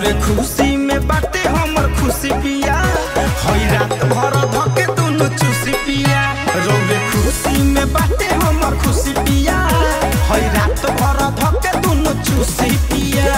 रौरे खुशी में बाटे हमर खुशी पिया हई रात भर धके दुनु चूसी पिया रौरे खुशी में बाटे हमर खुशी पिया हई रात भर धके दुनु चूसी पिया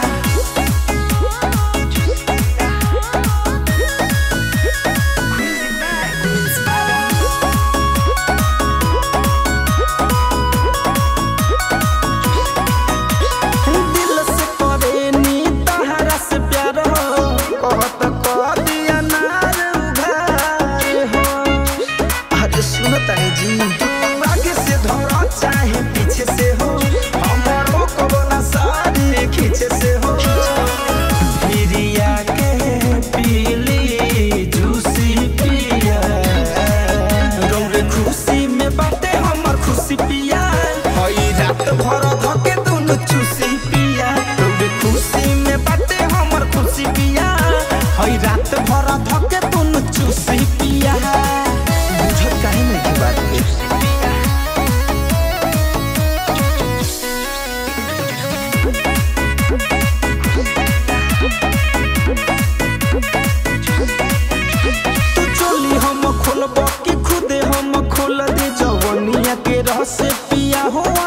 दिल से करेनी तहरा से प्यार हो कहत कह दिया नार उघार हो अरे सुनो तानी जी आगे से धरो चाहे पीछे से हो हमारो कबला सारी खींचे से हो भिरिया के पीली जूसी पिया रौरे खुशी में बाटे हमर खुशी पिया हई रात भर धके दुनु चूसी पिया रौरे खुशी में बाटे हमर खुशी पिया हई रात भर धके दुनु चूसी पिया बुझत काहे नहीं की बात के तू चोली हम खोलब कि खुदे हम खोल दे जवनिया के रस पिया हो